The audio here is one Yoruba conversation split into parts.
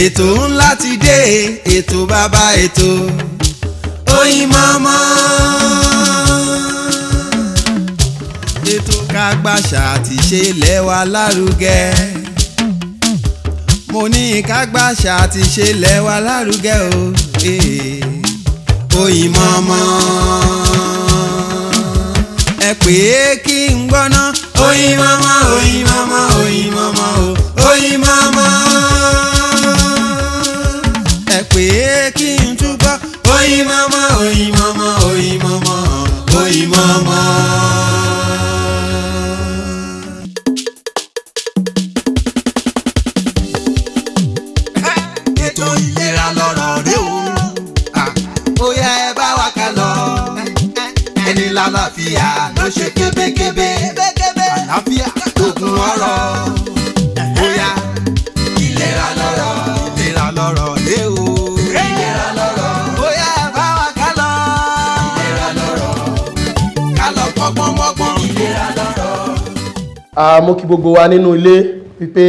ètò ńlá ti dé ètò bàbá ètò Oyinmomo. ètò kágbàṣà àti ṣe ilẹ̀ wa lárugẹ mo ní kágbàṣà àti ṣe ilẹ̀ wa lárugẹ o eh. Oyinmomo. ẹ pè é kí n gbọ́ná Oyinmomo Oyinmomo Oyinmomo o Oyinmomo. ẹ pè é kí n túbọ̀ Oyinmomo Oyinmomo Oyinmomo Oyinmomo. ètò ìlera lọ́rọ̀ rẹ o. ó yẹ ẹ bá wa ká lọ. ẹni lálàáfíà ló ṣe kébékébé. àlàáfíà lóògùn ọrọ̀. ó yá ìlera lọ́rọ̀. ìlera lọ́rọ̀ rẹ o. ìlera lọ́rọ̀. ó yẹ ẹ bá wa ká lọ. ìlera lọ́rọ̀. ká lọ kọ́gbọ́n mọ́gbọ́n. ìlera lọ́rọ̀. a mú kí gbogbo wa nínú ilé wípé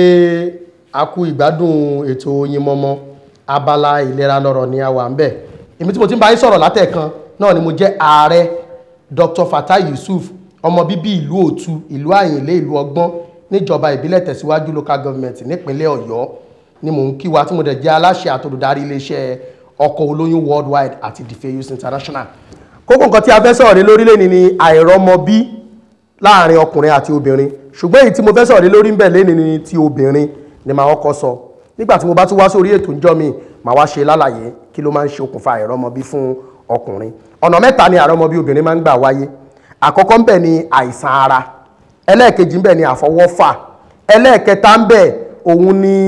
a kú ìgbádùn ètò Oyinmomo abala ìlera lọ́rọ̀ ni a wà ń bẹ̀ èmi tí mo ti ń bá yín sọ̀rọ̀ látẹ̀kan náà ni mo jẹ́ ààrẹ Dr. Fatai Yusuf ọmọ bíbí ìlú Òtu ìlú Àyìnlé ìlú Ọgbọ́n níjọba ìbílẹ̀ Tẹ̀síwájú local government nípínlẹ̀ Ọ̀yọ́ ni mò ń kí wa tí mo dẹ̀ jẹ́ aláṣẹ àtòlùdarí iléeṣẹ́ ọkọ̀ olóyún worldwide àti Defeus International kókó nǹkan tí a fẹ́ sọ̀rọ̀ lé lórílẹ̀ ni ni àìrọ́mọbí láàrin ọkùnrin àti obìnrin ṣùgbọ́n èyí tí mo fẹ́ sọ̀rọ̀ lé lórí ń bẹ̀ lẹ́ni ni ti obìnrin ni màá kọ́kọ́ sọ nígbà tí mo bá tún wá sórí ètò ìjọ mi màá wá ṣe lálàyé kí ló máa ń ṣe okùnfà àìrọ́mọbí fún ọkùnrin ọ̀nà mẹ́ta ni àìrọ́mọbí obìnrin máa ń gbà wáyé àkọ́kọ́ ń bẹ̀ ni àìsàn ara ẹlẹ́ẹ̀kejì ń bẹ̀ ni àfọwọ́fà ẹlẹ́ẹ̀kẹta ń bẹ̀ òun ni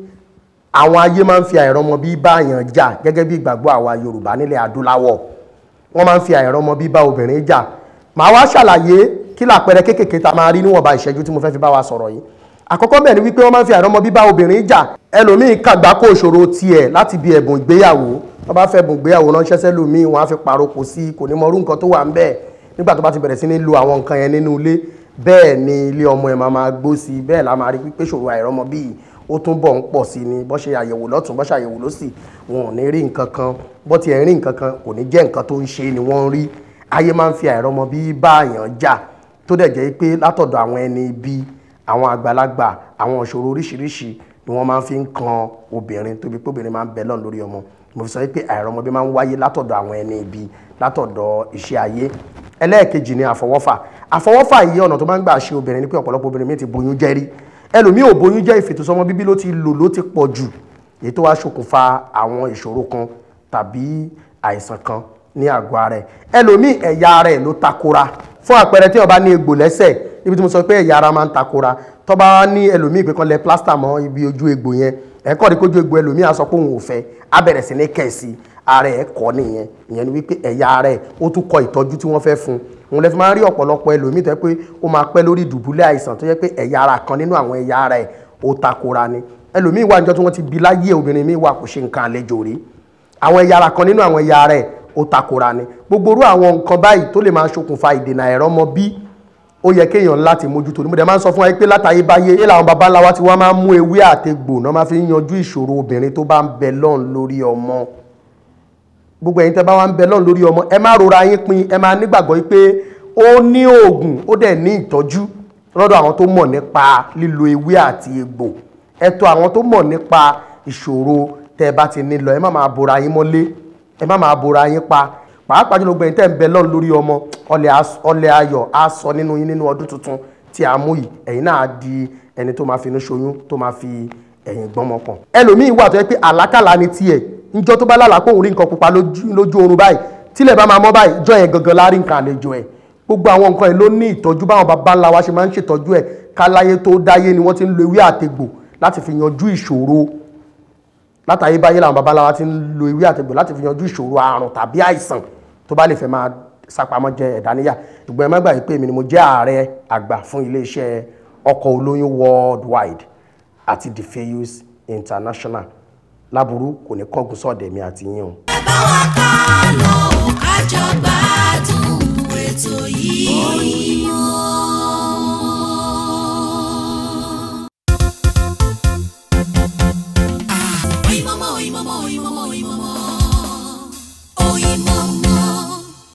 àwọn ayé máa ń fi àìrọ́mọbí bá àyàn jà gẹ́gẹ́ bí ìgbàgbọ́ àwa Yorùbá nílẹ̀ adúláwọ̀ wọ́n máa ń fi àìrọ́mọbí bá obìnrin jà màá wá ṣàlàyé kí làpẹrẹ kéékèèké ta máa rí níwọ̀nba ìṣẹ́jú tí mo fẹ́ fi bá wa sọ̀rọ̀ yìí àkọ́kọ́ bẹ́ẹ̀ ni wípé wọ́n máa ń fi àìrọ́mọbí bá obìnrin jà ẹlòmíín kàgbákò ìṣòro tiẹ̀ láti bí ẹ̀bùn ìgbéyàwó wọ́n bá fẹ́ ẹ̀bùn ìgbéyàwó ránṣẹ́ sẹ́lòmíín wọ́n á fi paroko sí kò ní mọ irú nǹkan tó wà ń bẹ́ẹ̀ nígbà tó bá ti bẹ̀rẹ̀ sí ní lo àwọn nǹkan yẹn nínú ilé bẹ́ẹ̀ ni ilé ọmọ ẹ̀ máa máa gbó sí i bẹ́ẹ̀ la máa rí pípé ṣòro àìrọ́mọbí yìí ó tún bọ̀ ń pọ̀ sí ni bọ́ ṣe àyẹ̀wò lọ́tún bọ́ ṣe àyẹ̀wò lọ́sì wọn ò ní rí nǹkan kan bọ́ ti ẹ̀ rí nǹkan kan kò ní jẹ́ nǹkan tó ń ṣe ni wọ́n ń rí ayé máa ń fi àìrọ́mọbí bá àyàn jà tó dẹ̀ jẹ́ pé látọ̀dọ̀ àwọn ẹni ibi àwọn àgbàlagbà àwọn ìṣòro oríṣiríṣi ni wọ́n máa ń fi ń kan obìnrin tóbi pé obìnrin máa ń bẹ lọ́n lórí ọmọ mo fi sọ pé àìrọ́mọbí máa ń wáyé látọ̀dọ̀ àwọn ẹni ibi látọ̀dọ̀ iṣẹ́ ayé ẹlẹ́ẹ̀kejì ni àfọwọ́fà àfọwọ́fà yìí ọ̀nà tó máa ń gbà ṣe obìnrin ni pé ọ̀pọ̀lọpọ̀ obìnrin mi ti boyún jẹ́ rí ẹlòmíì ò boyún jẹ́ ìfètòsọ́mọ bíbí ló ti lò ló ti pọ̀ jù èyí tó wá ṣokùnfà àwọn ìṣòro kan tàbí àìsàn kan ní àgọ́ ara ẹ̀ ẹlòmíì ẹ̀yà ara ẹ̀ ló takora fún àpẹẹrẹ tí ó bá ní egbò lẹ́sẹ̀ ibi tí mo sọ pé ẹ̀yà ara máa ń takora tó bá ní ẹlòmíì pé kan lẹ plásítà mọ́ ibi ojú egbò yẹn ẹ̀kọ́ rí kójú egbò ẹlòmíì á sọ pé òun ò fẹ́ á bẹ̀rẹ̀ sí ní kẹ̀sì ara ẹ̀ kọ́ nìyẹn ìyẹn ni wípé ẹ̀yà ara ẹ̀ ó tún kọ ìtọ́jú tí wọ́n fẹ́ fún òun lè fi máa ń rí ọ̀pọ̀lọpọ̀ ẹlòmíì tó yẹ pé ó máa pẹ́ lórí ìdùbúlẹ̀ àìsàn tó yẹ pé ẹ̀yà ara kan nínú àwọn ẹ̀yà ara ẹ̀ ó takora ni ẹlòmíì wà níjọ́ tí wọ́n ti bí láyé obìnrin míì wà kò ṣe nǹkan àlejò rí àwọn ẹ̀yà ara kan nínú àwọn ẹ̀yà ara ẹ̀ ó takora ni gbogbo irú àwọn nǹkan báyìí tó lè máa ṣokùnfà ìdènà àìrọ́mọbí ó yẹ kéèyàn láti mójútó ní mo dẹ̀ máa ń sọ fún wa pé látàyè báyé ilé àwọn baba ńlá wa tí wọ́n máa ń mú ewé àtegbò náà máa fi ń yanjú ìṣòro obìnrin tó bá ń bẹ lọ́n lórí ọmọ gbogbo ẹ̀yin tẹ́ bá wá ń bẹ lọ́n lórí ọmọ ẹ má rora yín pin ẹ máa nígbàgbọ́ pé ó ní oògùn ó dẹ̀ ní ìtọ́jú lọ́dọ̀ àwọn tó mọ̀ nípa lílo ewé àti egbò ẹ tọ̀ àwọn tó mọ̀ nípa ìṣòro tẹ́ ẹ bá ti ní lọ ẹ má máa bora yín mọ́lé ẹ má máa bora yín pa pàápàá jùlọ gbẹ̀yìn tẹ́ ń bẹ lọ́n lórí ọmọ ọlẹ̀ ayọ̀ á sọ nínú yín nínú ọdún tuntun tí a mú yìí ẹ̀yin náà di ẹni tó máa fi inú ṣoyún tó máa fi ẹ̀yìn gbọ́mọ pọ̀n. ẹlòmíín wà tó yẹ pé àlákàlà ni tiẹ̀ níjọ́ tó bá lálàá pé òun rí nǹkan pupa lójú oorun báyìí tílẹ̀ bá máa mọ́ báyìí jọ yẹn gangan lárí nǹkan àlejò ẹ̀ gbogbo àwọn nǹkan yìí ló ní ìtọ́jú báwọn baba ńlá wa ṣe máa ń ṣètọ́jú ẹ̀ káláyé tó dáyé ni wọ́n ti ń lo ewé àtegbò láti fi yanjú ìṣòro látàyè báyé làwọn baba ńlá wa ti ń lo ewé àtegbò láti fi yanjú ìṣòro àrùn tàbí àìsàn tó bá lè fẹ́ máa sápamọ́ jẹ ẹ̀dá níyà ṣùgbọ́n ẹ má gbàgbé pé èmi ni mo jẹ́ ààrẹ àgbà fún iléeṣẹ́ ọkọ̀ olóyún worldwide àti Defeus International láburú kò ní kọ́gùn sọ̀dẹ̀ mi àti yín o. ẹ bá wa ká